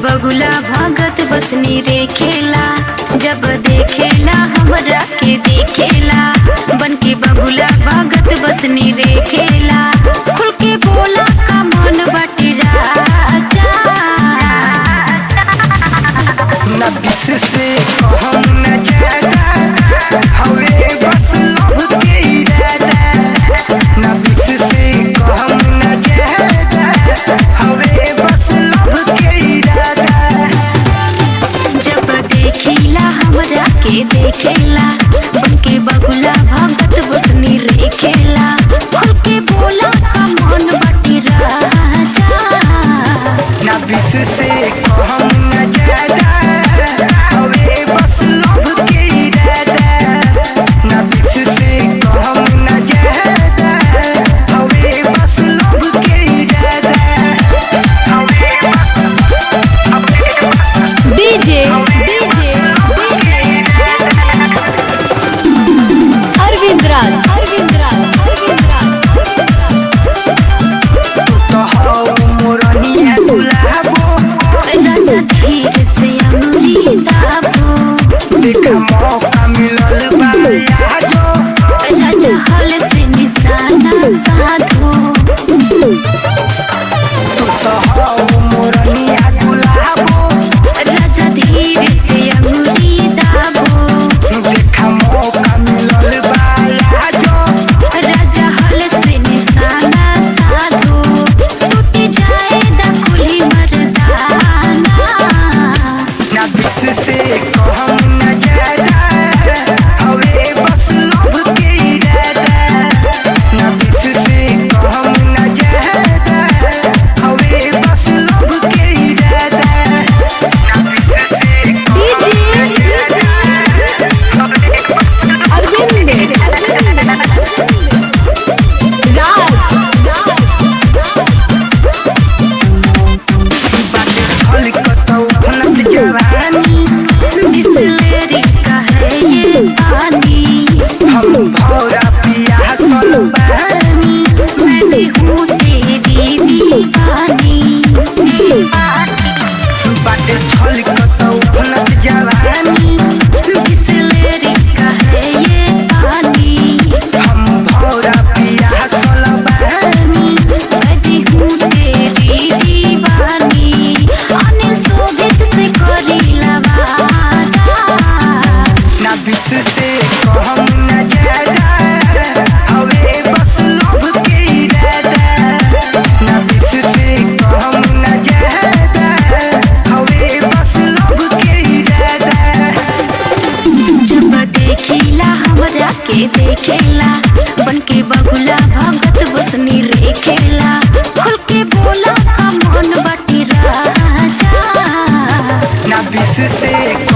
बगुला भगत बसनी रे खेला जब देखेला हमरा के देखेला बन के बगुला भगत बसनी रे खेला खुल के बोला का मन बाटे राजा न बिस से कहम न ज्यादा हवे बस लव के इरादा न बिस से कहम न ज्यादा हवे बस लव के इरादा जब देखिला हमरा के देखेला बन के बगुला भगत बसनी रे खेला खुल के बोला का मन बाटे राजा न बिस से कहम न ज्यादा हवे बस लव के इरादा न बिस से कहम न ज्यादा हवे बस लव के इरादा हवे डीजे डीजे अरविंद राज अरविंद राज अरविंद राज तो हौ मोरनिया गुलाबो राजा धीर से अंगुली दाबो देख मौका मिलल बा यादो राजा हल से निशाना साधो तू तो हौ मोरनिया गुलाबो राजा धीर से अंगुली दाबो देख मौका मिलल बा यादो राजा हल से निशाना साधो टूट जाए दकुली मर्दाना ना बिस से कहम न ज्यादा हवे बस लव के इरादा ना बिस से कहम न ज्यादा हवे बस लव के इरादा ना बिस से डीजे अरविंद राज बाटे छल कतौ फनत जवानी बिसलेरी का है ये पानी हम भौरा पिया कल बानी मैं भी हूँ तेरी दीवानी बाटे छल कतौ फनत जवानी बिसलेरी का है ये पानी हम भौरा पिया कल बानी मैं भी हूँ तेरी दीवानी अनिल शोभित से करी लवादा ना बिस से कहम न ज्यादा हवे बस लव के इरादा ना बिस से कहम न ज्यादा हवे बस लव के इरादा जब देखिला हमरा के देखेला बन के बगुला भगत बसनी रे खेला खुल के बोला का मन बाटी राजा ना बिस से